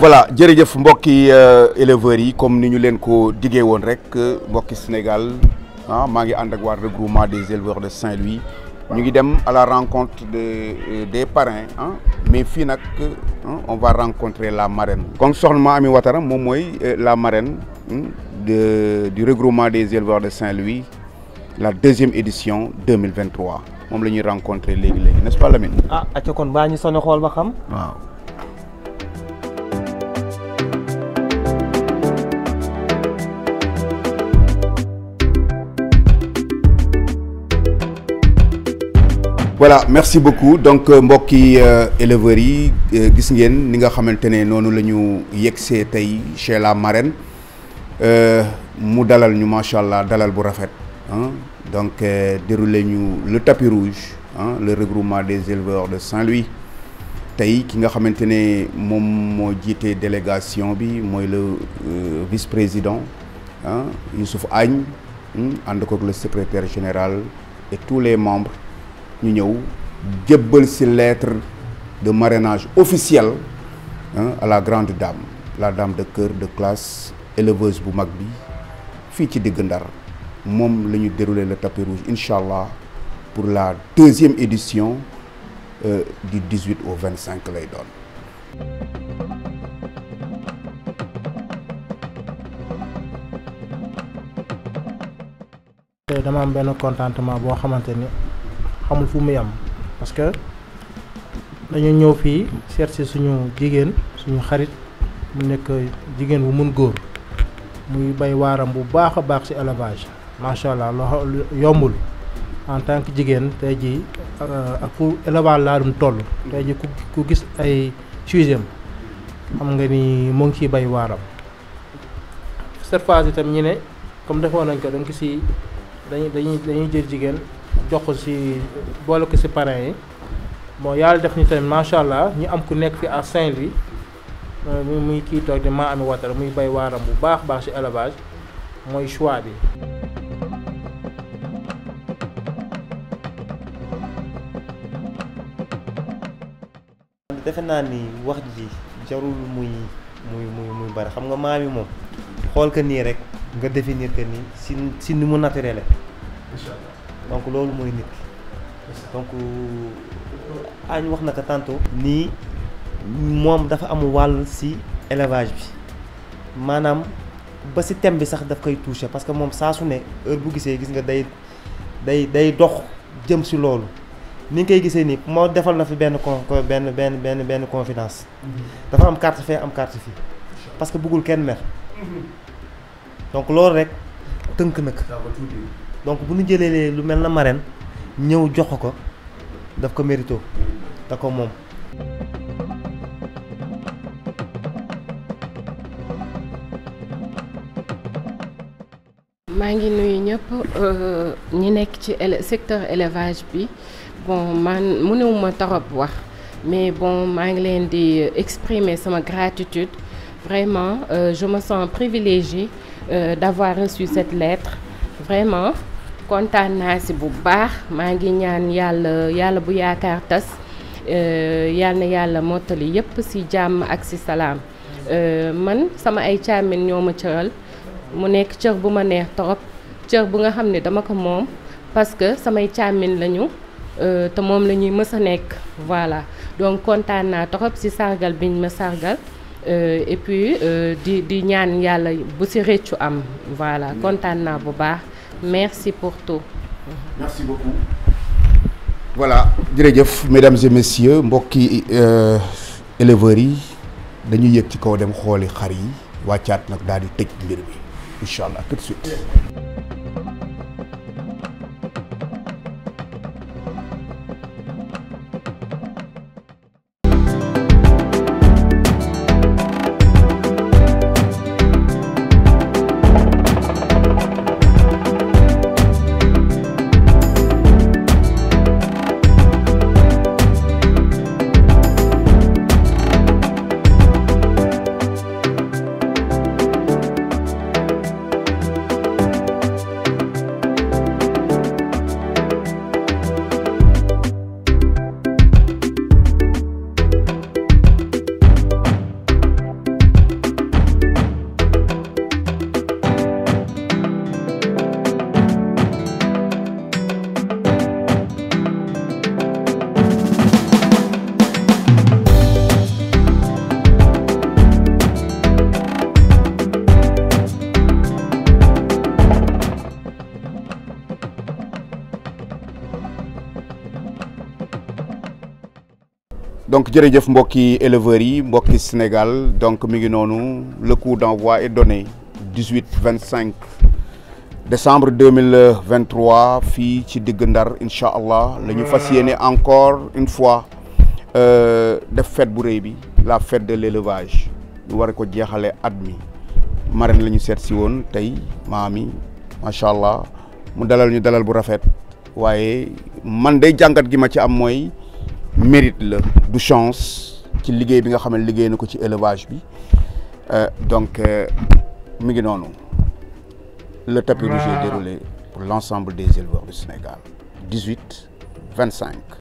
voilà jërëjëf mbokki éleveurs yi comme ni ñu leen ko diggee woon rek mbokki Sénégal ah maa ngi ànd ak waa regroupement des éleveurs de Saint-Louis ñu ngi dem à la rencontre de des parrains ah mais fii nag on va rencontrer la marraine. kon soxna Ami Watara moom mooy la marraine de du regroupement des éleveurs de Saint-Louis la deuxième édition 2023 moom la ñuy rencontrer léegi léegi n'est-ce pas Lamine. ah acca kon baa ñu sonné xool ba xam. waaw. voilà merci beaucoup donc mbokki éleveurs yi gis ngeen ni nga xamante ne noonu la ñu yegsee tey chez la marraine mu dalal ñu macha allah dalal bu rafet donc déroulé ñu le tapis rouge ah le regroupement des éleveurs de Saint-Louis tey ki nga xamante ne moom moo jiite délégation bi mooy le vice-président ah Youssouf Agne ànd koog le secrétaire général et tous les membres. ñu ñëw jébbal ci lettre de marrainage officielle à la grande dame la dame de cœur de classe éleveuse bu mag bi fii ci digg Ndar moom la ñu déroulé le tapis rouge incha allah pour la deuxième édition euh, du 18 au 25 lay doon. tey dama am benn contentement boo xamante ni. xamul fu muy am parce que dañu ñëw fii seet si suñu jigéen suñu xarit mu nekk jigéen bu mun góor muy bay waaram bu baax a baax ci élevage macha allah loo yombul en tant que jigéen tey jii ak fu élevage laa dum toll tey jii ku ku gis ay sujet xam nga ni mu ngi ciy bay waaram cette fois itam ñu ne comme defoon nañ ko dañ ko ci dañuy dañuy dañuy jël jigéen jox ko ci boole ko ci parrain yi bon yàlla def ni tamit macha allah ñu am ku nekk fi à Saint-Louis muy muy kii toog di maa ami watara muy bay waaram bu baax baax ci élevage mooy choix bi. defe naa ni wax ji jarul muy muy muy muy bari xam nga maam yi moom xool que nii rek nga définir que nii si si ni mu naturel donc loolu mooy nit ki donc añ wax na ko tantôt nii moom dafa am wàll ci élevage bi maanaam ba ci thème bi sax daf koy toucher parce que moom saa su ne heure bu gisee gis nga day day day dox jëm ci loolu ni nga koy gisee nii moo defal na fi benn con benn benn benn benn confidence dafa am carte fee am carte fii parce que bëggul kenn mer donc loolu rek tënk na ko donc bu ñu jëlee lu mel na marraine ñëw jox ko daf ko mérito da ko moom. maa ngi nuyu ñëpp ñi nekk ci secteur élevage bi bon man mënewuma torop wax mais bon maa ngi leen di exprimer sama gratitude vraiment euh, je me sens privilégiée euh, d'avoir reçu cette lettre vraiment. kontaan naa si bu baax maa ngi ñaan yàlla yàlla bu yaakaar tas yàlla na yàlla mottali yépp si jàmm ak si salaam man sama ay càmmin ñoo ma cëral mu nekk cër bu ma neex torop cër bu nga xam ne dama ko moom parce que samay càmmin lañu te moom la ñuy mës a nekk voilà donc kontaan naa torop si sargal biñ ma sargal et puis di di ñaan yàlla bu si réccu am voilà kontaan naa bu baax merci pour tout. merci beaucoup. voilà jërëjëf mesdames et messieurs mbokki éleveurs yi dañuy yëg ci kaw dem xooli xar yi wàccaat nag daal di tëj mbir mi incha allah tout de suite. donc jërëjëf mbokki éleveurs yi mbokki Sénégal donc mi ngi noonu le coup d'envoi est donné 18 25 décembre 2023 fii ci digg Ndar incha allah la ñu fas yéene encore une fois def fête bu rëy bi la fête de l'élevage ñu war ko jeexale at mi marraine la ñu seet si woon tey maami macha allah mu dalal ñu dalal bu rafet waaye man day jàngat gi ma ci am mooy mérite la du chance ci liggéey bi nga xam ne liggéey na ko ci élevage bi donc mi ngi noonu le tapis rouge est déroulé pour l'ensemble des éleveurs du Sénégal 18 25